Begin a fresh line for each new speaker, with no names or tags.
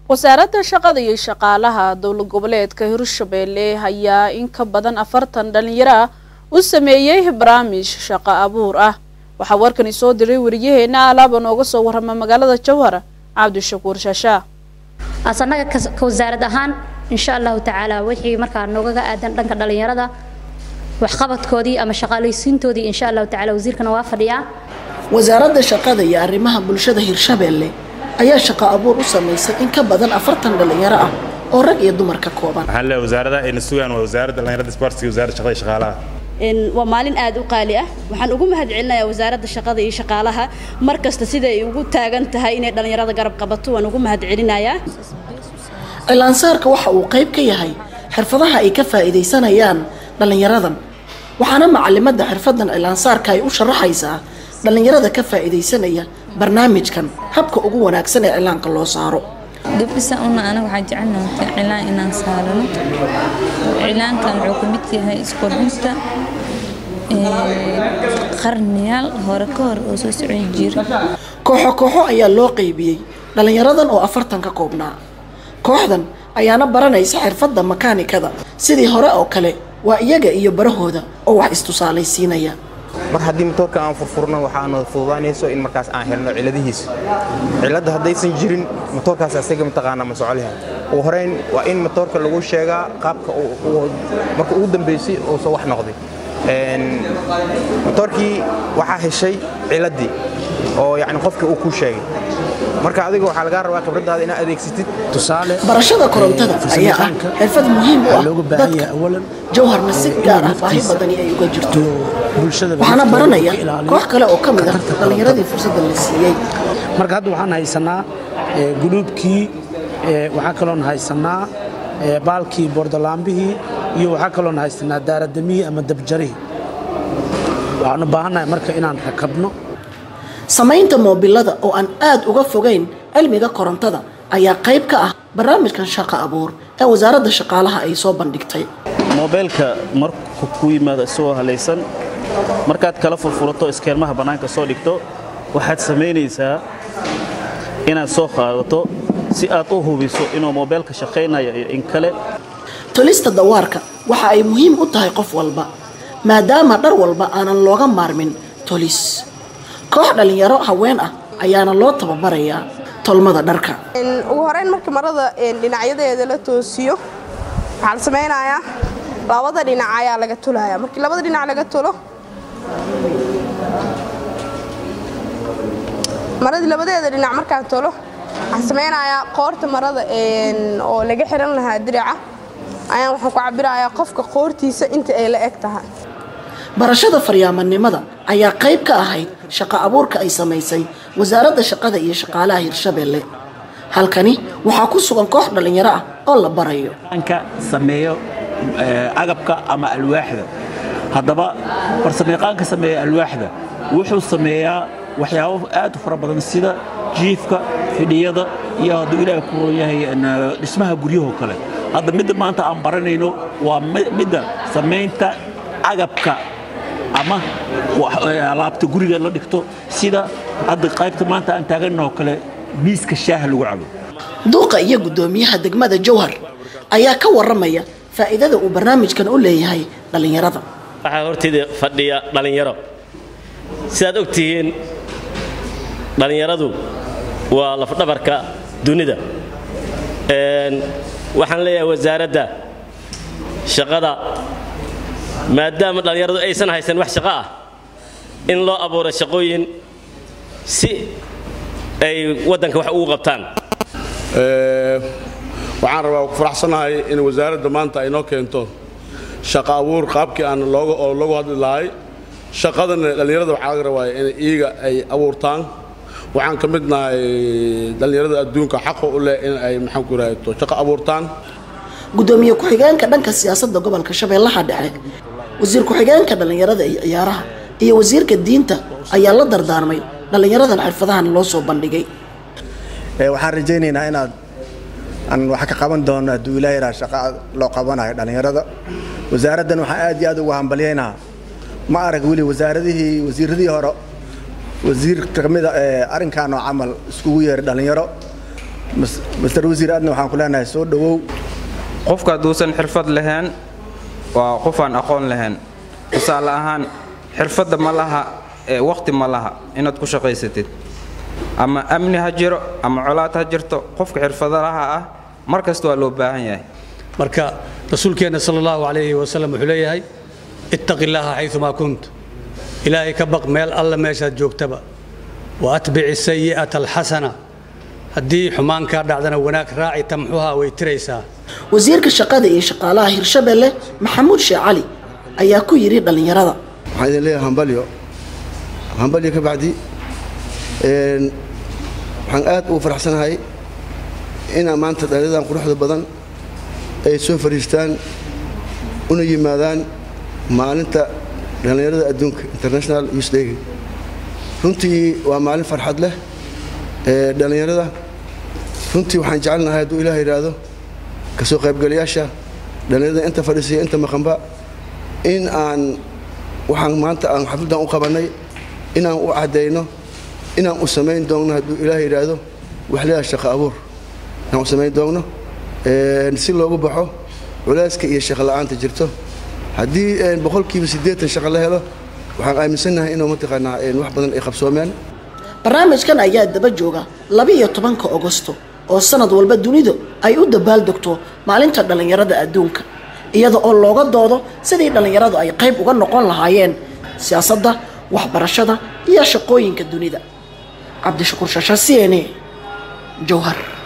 wasaaradda shaqada iyo shaqaalaha dowlad goboleedka hirshabeelle ayaa in ka badan afartan dhalinyaro ah u sameeyey barnaamij shaqo abuur ah waxaa warkani soo diray wariyaheena alaaba nooga soo warrama magaalada jawhar cabdishakuur shaashaa
asanaga ka wasaarad ahaan insha allahu tacaala wixii markaa noogaga aadan dhanka dhalinyarada waxqabadkoodii ama shaqaalaysiintoodii insha allahu tacaala wasiirkana waa fadhiyaa
wasaaradda shaqada iyo arrimaha bulshada hirshabeelle ayaa shaqo abuur u samaysay in ka badan afartan dhalinyaro ah oo rag iyo dumar ka kooban
waxaan leeyahay wasaaradaha ayna sugaan waa wasaaradda dhalinyarada isboortiga iyo wasaaradda shaqada iyo shaqaalaha
waa maalin aad u qaali ah waxaan ugu mahad celinayaa wasaaradda shaqada iyo shaqaalaha mar kasta sida ay ugu taagan tahay inay dhallinyarada garab qabato waan ugu mahad celinayaa
cilaansaarka waxa uu qayb ka yahay xirfadaha ay ka faa'iidaysanayaan dhallinyaradan waxaana macalimadda xirfadan cilaansaarka ay u sharaxaysaa dhallinyarada ka faa'iidaysanaya barnaamijkan habka ugu wanaagsan ee cilaanka loo saaro
gabdhisa una anaga waxaa jecelnahay cilaan inaan saarano cilaankan wuxuu ka mid yahay isqurxinta qarniyaal hore ka hor oo soo socon jira
kooxo kooxo ayaa loo qaybiyey dhallinyaradan oo afartan ka koobnaa kooxdan ayaana baranaysa xirfadda makaanikada sidii hore oo kale waa iyaga iyo barahooda oo wax istusaalaysiinaya
mar haddii matoorka aan furfurno waxaana fududaanayso in markaas aan helno ciladihiisa cilladda haddaysan jirin matoorkaas asaga mataqaanaa ma socolyahay ugu horeyn waa in matoorka lagu sheegaa qaabka marka ugu dambaysay oo soo wax noqday matoorkii waxaa heshay ciladdii oo yacni qofkii uu kuu sheegay marka adiga waxaa lagaa rabaa khibradaada inaad adeegsatid
tusaale
barashada korontada ayaa ah xirfad muhiim u ah dadka jawharna si gaar ah baahi badani ay uga jirto waxaana baranaya koox kale oo ka mid ah dhallinyaradii fursadda la siiyey
marka hadda waxaan haysanaa guluubkii waxaa kaloon haysanaa baalkii bordolaambihii iyo waxaa kaloon haysanaa daaradamihii ama dabjarihii waxaan u baahannahay marka inaan rakabno
samaynta moobilada oo aan aad uga fogayn cilmiga korontada ayaa qayb ka ah barnaamijkan shaqo abuur ee wasaaradda shaqaalaha ay soo bandhigtay
moobeelka marku ku yimaado isagoo halaysan markaad kala furfurato iskeelmaha bannaanka soo dhigto waxaad samaynaysaa inaad soo qaadato si aad u hubiso inuu moobeelka shaqaynayo iyo in kale
tolista dawaarka waxa ay muhiim u tahay qof walba maadaama dhar walba aanan looga maarmin tolis koox dhallinyaro haween ah ayaana loo tababarayaa tolmada dharka
ugu horeyn marka marada dhinacyadeeda la toosiyo waxaa la samaynayaa labada dhinac ayaa laga tolaya markii labada dhinac laga tolo maradii labadeeda dhinac markaan tolo waxaan samaynayaa qoorta marada oo laga xiran lahaa diraca ayaan waxaan ku cabirayaa qofka qoortiisa inta ay la eg tahay
barashada faryaamanimada ayaa qayb ka ahayd shaqo abuurka ay samaysay wasaaradda shaqada iyo shaqaalaha hirshabeelle halkani waxaa ku sugan koox dhallinyaro ah oo la barayo
ka sameeyo agabka ama alwaaxda haddaba farsamayaqaanka sameeya alwaaxda wuxuu sameeyaa waxyaabo aad u fara badan sida jiifka fidhiyada iyo hadduu ilaahay ku roon yahay dhismaha guryahoo kale hadda midda maanta aan baranayno waa midda samaynta agabka ama alaabta guriga la dhigto sida hadda qaybta maanta aan taaganoo kale miiska shaaha lagu cabo
duuqa iyo guddoomiyaha degmada jawhar ayaa ka waramaya faa'iidada uu barnaamijkan u leeyahay dhallinyarada
waxaa horteyda fadhiya dhallinyaro sidaad og tihiin dhallinyaradu waa lafdhabarka dunida waxaan leeyahay wasaaradda shaqada maadaama dhallinyaradu aysan haysan wax shaqo ah in loo abuuro shaqooyin si ay waddanka wax ugu qabtaan
waxaan rabaa ku faraxsanahay in wasaaradda maanta ay noo keento shaqo abuur qaabkii aan loogu hadli lahay shaqadana dhallinyarada waxaa laga rabaa in iyaga ay abuurtaan waxaan ka mid nahay dhallinyarada adduunka xaqa u leh in ay maxaan ku rahayto shaqo abuurtaan
gudoomiye ku-xigeenka dhanka siyaasadda gobolka shabeellaha dhexe wasiir ku-xigeenka dhallinyarada iyo ciyaaraha iyo wasiirka diinta ayaa la dardaarmay dhallinyaradan xirfadahan loo soo bandhigay
waxaan rajaynaynaa inaad aan wax ka qaban doono hadduu ilaahay raa shaqa loo qabanayo dhallinyarada wasaaraddan waxaan aad iyo aad ugu hambalyaynaa ma arag weli wasaaradihii wasiiradii hore wasiir kamida arrinkan oo camal iskugu yeeray dhallinyaro master wasiir aadna waxaan ku leenahay soo dhowow
qofka hadduusan xirfad lahayn waa qof aan aqoon lahayn tusaale ahaan xirfadda ma laha ee waqti ma laha inaad ku shaqaysatid ama amni ha jiro ama colaad ha jirto qofka xirfadalaha ah mar kasta waa loo baahan yahay
marka rasuulkeenna sala allahu calayhi wasalam wuxuu leeyahay ittaqi illaaha xayumaa kunt ilaahay ka baq meel alla meeshaad joogtaba wa atbici sayi'ata alxasana haddii xumaan kaa dhacdana wanaag raaci tamxuha way tiraysaa
wasiirka shaqada iyo shaqaalaha hirshabelle maxamuud sheekh cali ayaa ku yidhi dhallinyarada
waxaan idin leeyahay hambalyo hambalyo ka bacdi waxaan aad ugu faraxsanahay inaa maanta dhallinyadan quruxda badan ay soo fadhiistaan una yimaadaan maalinta dhallinyarada adduunka international youth day runtii waa maalin farxad leh ee dhallinyarada runtii waxaan jecelnahay hadduu ilaah yidhaahdo ka soo qaybgalayaasha dhallinyarada inta fadhiisaya inta maqanba in aan waxaan maanta aan xafladdan u qabannay inaan u caddayno inaan u samayn doonno hadduu ilaah yidhaahdo waxleedaha shaqo abuur inaan u samayn doonno si loogu baxo culayska iyo shaqo la'aanta jirto haddii boqolkiiba siddeetan shaqo la helo waxaan aaminsannahay inuu mataqaanaa wax badan ay qabsoomeen
barnaamijkan ayaa daba jooga labiiyo tobanka ogosto oo sanad walba dunidu ay u dabaaldegto maalinta dhallinyarada adduunka iyada oo looga doodo sidii dhallinyaradu ay qayb uga noqon lahaayeen siyaasadda waxbarashada iyo shaqooyinka dunida cabdishakuur shasha c n a jowhar